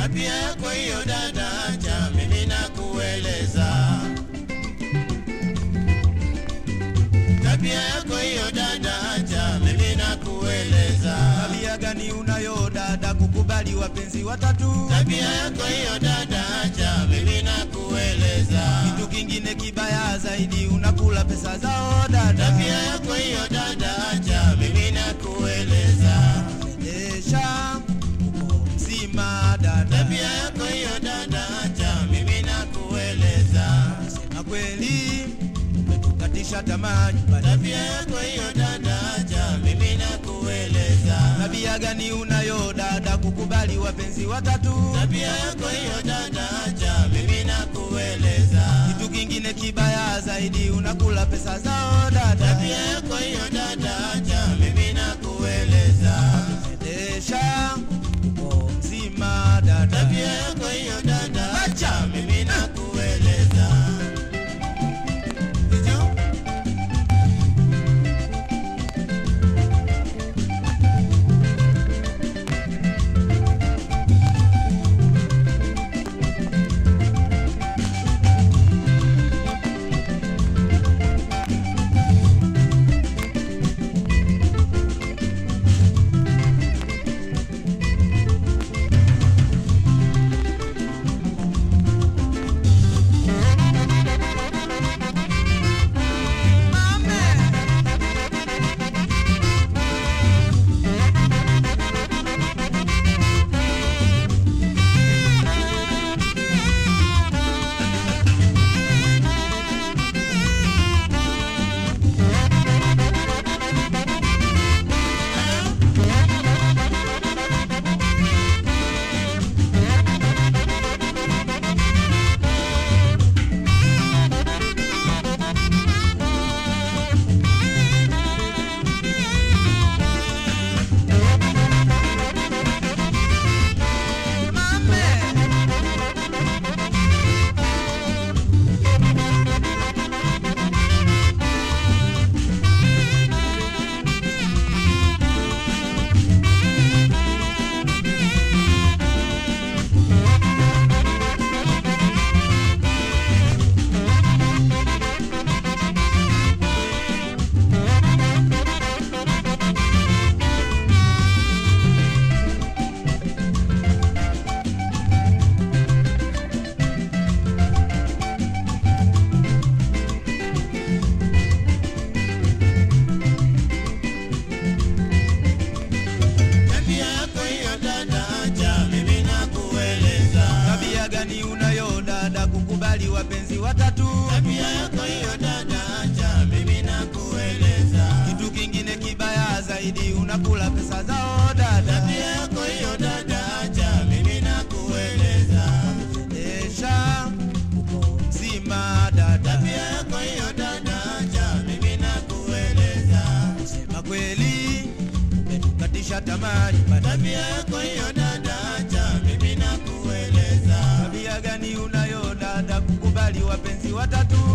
tabia yako hiyo dada, acha mimi nakueleza. Tabia yako hiyo dada, acha mimi nakueleza. Tabia gani unayo dada, kukubali wapenzi watatu? Tabia yako hiyo dada, acha mimi nakueleza. Kitu kingine kibaya zaidi, unakula pesa zao dada. Tabia yako hiyo dada, acha mimi nakueleza. Endesha uko mzima dada, Tabia yako hiyo dada, acha mimi nakueleza. sema kweli umetukatisha tamaa nyumbani. Tabia yako hiyo dada, acha mimi nakueleza. Tabia gani unayo dada, kukubali wapenzi watatu? Tabia yako hiyo dada, acha mimi nakueleza. Kitu kingine kibaya zaidi, unakula pesa zao dada. Tabia yako hiyo dada, acha mimi nakueleza. Endesha uko mzima dada, Tabia yako hiyo dada, acha mimi nakueleza. Hicho tabia yako hiyo dada, acha mimi nakueleza. tabia gani unayo dada, kukubali wapenzi watatu? Tabia yako hiyo dada, acha mimi nakueleza. Kitu kingine kibaya zaidi, unakula pesa zao dada. Tabia yako hiyo dada, acha mimi nakueleza. Endesha uko mzima dada, Tabia yako hiyo dada, acha mimi nakueleza. sema kweli umetukatisha tamaa nyumbani. Tabia yako hiyo dada, acha mimi nakueleza. Tabia gani unayo dada, kukubali wapenzi watatu?